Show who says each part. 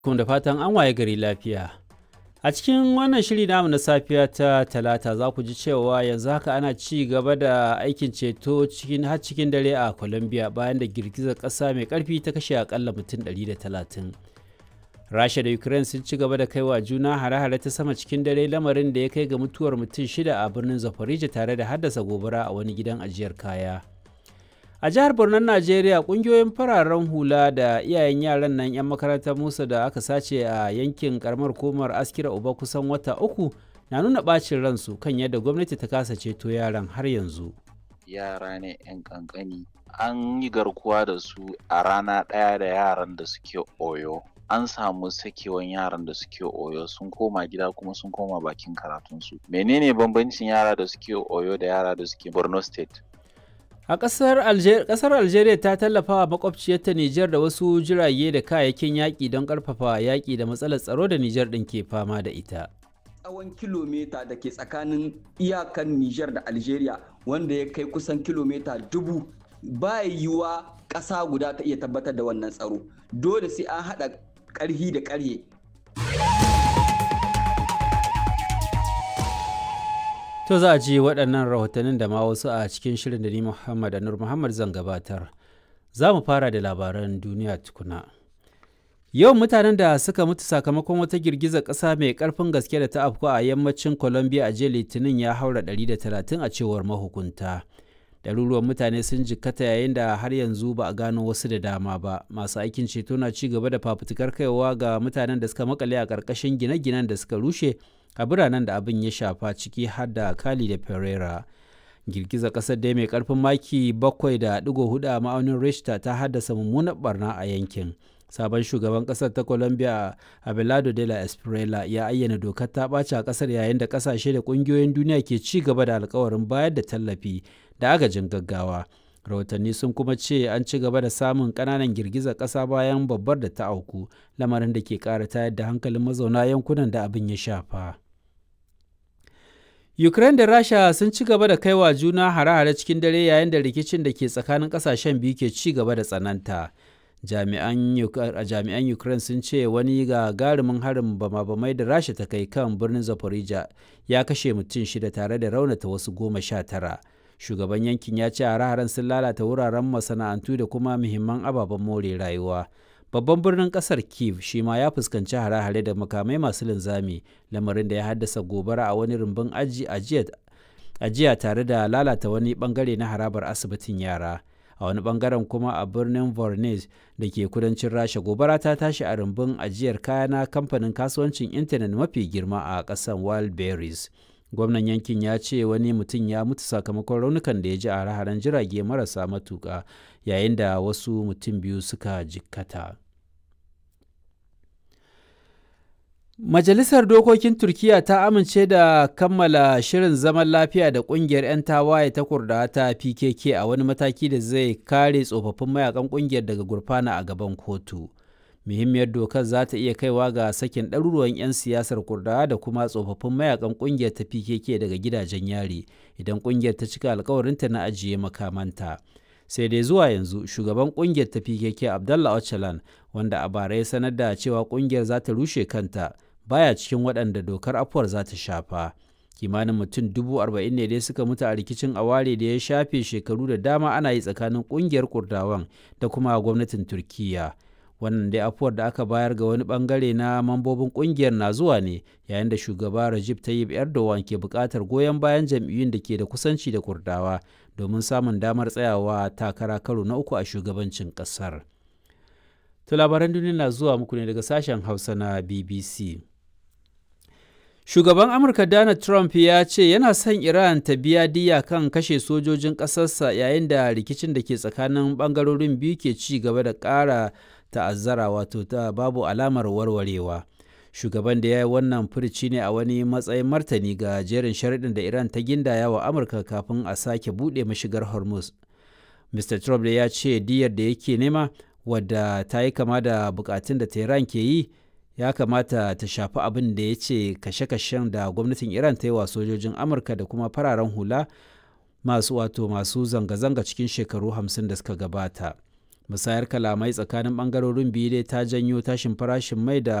Speaker 1: kuma da fatan an waye gari lafiya. A cikin wannan shiri namu na safiya ta talata za ku ji cewa yanzu haka ana ci gaba da aikin ceto cikin har cikin dare a Colombia bayan da girgizar ƙasa mai ƙarfi ta kashe akalla mutum 130. Rasha da Ukraine sun ci gaba da kaiwa juna hare-hare ta sama cikin dare lamarin da ya kai ga mutuwar mutum shida a birnin Zaporizhia tare da haddasa gobara a wani gidan ajiyar kaya. a jihar Bornon Najeriya kungiyoyin fararen hula da iyayen yaran nan 'yan makarantar Musa da aka sace a yankin karamar komar askira uba kusan wata uku na nuna bacin ransu kan yadda gwamnati ta kasa ceto yaran har yanzu.
Speaker 2: Yara ne 'yan kankani an yi garkuwa da su a rana ɗaya da yaran da suke oyo. An samu sakewan yaran da suke oyo sun koma gida kuma sun koma bakin karatunsu. Menene bambancin yara da suke oyo da yara da suke Borno State?
Speaker 1: A ƙasar Algeria, ƙasar Algeria ta tallafa wa makwabciyarta Nijar da wasu jirage da kayayyakin yaƙi don ƙarfafa yaƙi da matsalar tsaro da Nijar ɗin ke fama da ita.
Speaker 3: Tsawon kilomita da ke tsakanin iyakan Nijar da Algeria wanda ya kai kusan kilomita dubu ba yiwuwa ƙasa guda ta iya tabbatar da wannan tsaro. Dole sai an haɗa ƙarhi da ƙarhe
Speaker 1: To za a ji waɗannan rahotannin da ma wasu a cikin shirin da ni Muhammad Anur Muhammad zan gabatar. Za mu fara da labaran duniya tukuna. Yawan mutanen da suka mutu sakamakon wata girgizar ƙasa mai ƙarfin gaske da ta afku a yammacin Colombia a jiya Litinin ya haura 130 a cewar mahukunta. Ɗaruruwan mutane sun jikkata yayin da har yanzu ba a gano wasu da dama ba. Masu aikin ceto na ci gaba da fafutukar kaiwa ga mutanen da suka makale a ƙarƙashin gine-ginen da suka rushe a biranen da abin ya shafa ciki har da Cali da Pereira. Girgizar ƙasar dai mai ƙarfin maki 7.4 a ma'aunin Richter ta haddasa mummunar barna a yankin. Sabon shugaban ƙasar ta Colombia Abelardo de la Espriella ya ayyana dokar ta ɓaci a ƙasar yayin da ƙasashe da ƙungiyoyin duniya ke ci gaba da alkawarin bayar da tallafi da agajin gaggawa. rahotanni sun kuma ce an ci gaba da samun ƙananan girgizar ƙasa bayan babbar da ta auku lamarin da ke ƙara tayar da hankalin mazauna yankunan da abin ya shafa ukraine da rasha sun ci gaba da kaiwa juna hare-hare cikin dare yayin da rikicin da ke tsakanin ƙasashen biyu ke ci gaba da tsananta jami'an ukraine sun ce wani gagarumin harin bama-bamai da rasha ta kai kan birnin zaporizhia ya kashe mutum shida tare da raunata wasu goma sha tara shugaban yankin ya ce hare-haren sun lalata wuraren masana'antu da kuma muhimman ababen more rayuwa babban birnin kasar kiev shi ma ya fuskanci hare-hare da makamai masu linzami lamarin da ya haddasa gobara a wani rumbun ajiya tare da lalata wani bangare na harabar asibitin yara a wani bangaren kuma a birnin vornes da ke kudancin rasha gobara ta tashi a rumbun ajiyar kaya na kamfanin kasuwancin intanet mafi girma a ƙasar wildberries gwamnan yankin ya ce wani mutum ya mutu sakamakon raunukan da ya ji a hare jirage marasa matuƙa yayin da wasu mutum biyu suka jikkata majalisar dokokin turkiya ta amince da kammala shirin zaman lafiya da ƙungiyar 'yan tawaye ta kurda ta pkk a wani mataki da zai kare tsofaffin mayakan ƙungiyar daga gurfana a gaban kotu muhimmiyar dokar za ta iya kaiwa ga sakin ɗaruruwan 'yan siyasar kurdawa da kuma tsofaffin mayakan ƙungiyar ta pkk daga gidajen yari idan ƙungiyar ta cika alkawarinta na ajiye makamanta sai dai zuwa yanzu shugaban ƙungiyar ta pkk abdallah öcalan wanda a bara ya sanar da cewa ƙungiyar za ta rushe kanta baya cikin waɗanda dokar afuwar za ta shafa kimanin mutum dubu arba'in ne dai suka mutu a rikicin aware da ya shafe shekaru da dama ana yi tsakanin ƙungiyar kurdawan da kuma gwamnatin turkiyya wannan dai afuwar da aka bayar ga wani bangare na mambobin kungiyar na zuwa ne yayin da shugaba Rajib Tayyip Erdogan ke buƙatar goyon bayan jam'iyyun da ke da kusanci da Kurdawa domin samun damar tsayawa takara karo na uku a shugabancin ƙasar. To labaran duniya na zuwa muku ne daga sashen Hausa na BBC. Shugaban Amurka Donald Trump ya ce yana son Iran ta biya diya kan kashe sojojin ƙasarsa yayin da rikicin da ke tsakanin ɓangarorin biyu ke ci gaba da ƙara ta'azzara wato ta babu alamar warwarewa shugaban da ya yi wannan furici ne a wani matsayin martani ga jerin sharaɗin da iran ta gindaya wa amurka kafin a sake buɗe mashigar hormuz mr trump da ya ce diyar da yake nema wadda ta yi kama da bukatun da tehran ke yi ya kamata ta shafi abin da ya ce kashe-kashen da gwamnatin iran ta yi wa sojojin amurka da kuma fararen hula masu wato masu zanga-zanga cikin shekaru 50 da suka gabata musayar kalamai tsakanin bangarorin biyu dai ta janyo tashin farashin mai da